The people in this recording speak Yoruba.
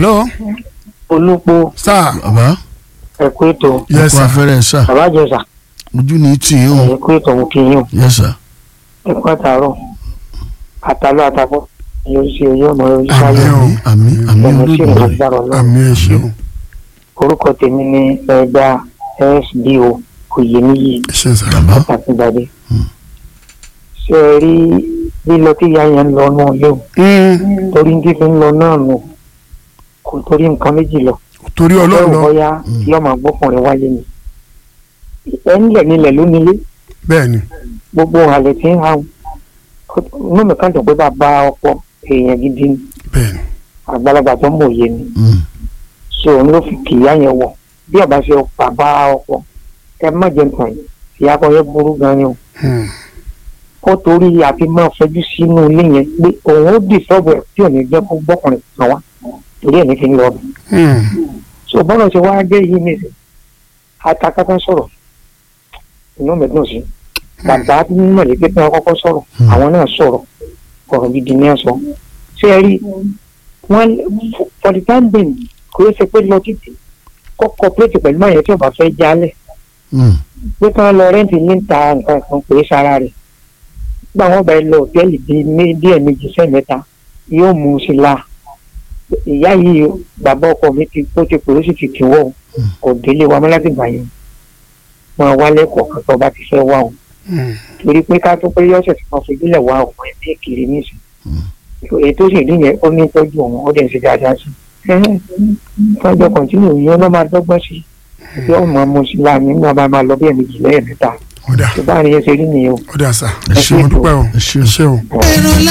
hello olùpọ̀ sir bàbá ẹ̀kú ètò yes ọkọ sir afẹ́rẹ́ sà bàbá jẹ̀sà ojú ní tì í o ẹ̀kú ètò mú kí yín o yes sir ẹ̀kú àtàrọ̀ àtàlọ́ àtàbọ̀ yóò ṣe oyè ọmọ yóò ṣe Àmín ayé o. àmì àmì ẹ̀mí sí ìrìn olódùmarè agbára ọlọ́run àmì ẹ ṣeun orúkọ tèmi ní ẹgbà sdo oyèníyì ẹ ṣe sir bàbá àtàkùnbadé ṣe é rí lílọ tí ìyá yẹn ń lọ náà léwu Mm, torí ń dídí ń lọ náà nù kò torí nǹkan méjì lọ torí bẹ́ẹ̀ ọlọ́run lọ bọ́yá Mm. yóò máa gbọ́kùnrin wáyé ni ẹ̀ ń lẹ̀ nílẹ̀ lónílé bẹ́ẹ̀ ni gbogbo àlẹ́ tí ń hàn inú mi kàn dùn pé bàbá ọkọ èèyàn gidi ni bẹ́ẹ̀ ni àgbàlagbà tó mọ̀ òye ni Mm. so òun ló fi kìyà yẹn wọ̀ bí ọba ṣe bàbá ọkọ ẹ má jẹ nǹkan yìí ìyá kan yẹn burú gan ni o Mm, ó torí àfi máa fojú sínú ilé yẹn pé òun ó dì sọ́ọ̀bù ẹ̀ tí ò ní jẹ́ kó gbọ́kùnrin kan wá torí ẹ̀ ní fi ń lọ ọdún mm, so bọ́lá ṣe wá dé yìí nìyẹn atakátá sọ̀rọ̀ inú mi dùn sí bàbá mọ̀lẹ́bí tí wọ́n kọ́kọ́ sọ̀rọ̀ Hmm. àwọn náà sọ̀rọ̀ ọ̀rọ̀ gidi ní ẹ̀sọ́ ṣé ẹ rí wọn for the time being kò yẹ ṣe pé lọ títì kọ́ cooperate pẹ̀lú máa yẹn tí ọba fẹ́ jálẹ̀ Mm. pé kí wọ́n lọ rẹ́ǹtì ní ta nǹkan kan pè é sára rẹ̀ gbà wọ́n bá ẹ lọ òtẹ́ẹ̀lì bíi mé- díẹ̀ méjì sẹ́mẹ́ta yóò mú un sí la ìyá yìí bàbá ọkọ mi ti ó ti pè ó sì ti tì wọ́ kò délé wa mọ́ láti gbà yẹn wọn wá lẹ́kọ̀ọ́ kan tó bá ti fẹ́ wá o mm. torí pé ká tó pé yọ̀ọ̀sẹ̀ tí wọ́n fojúlẹ̀ wá ọmọ ẹ̀mí kiri nísìn èyí tó sì rí yẹn ó ní tọ́jú òun ó dẹ̀ ń ṣe dáadáa sí i tọ́jọ́ kọ̀ǹtínú yìí ó lọ́ máa dọ́gbọ́n sí i bí ọmọ mo sì láàmì nígbà bá máa lọ bí ẹ̀mí jù lẹ́yìn mẹ́ta ọ̀dà tó bá rí yẹn ṣe rí nìyẹn o ọ̀dà sà ẹ ẹ ṣe ṣe mo dúpẹ́ o ẹ ṣe ẹ ṣe o. èrò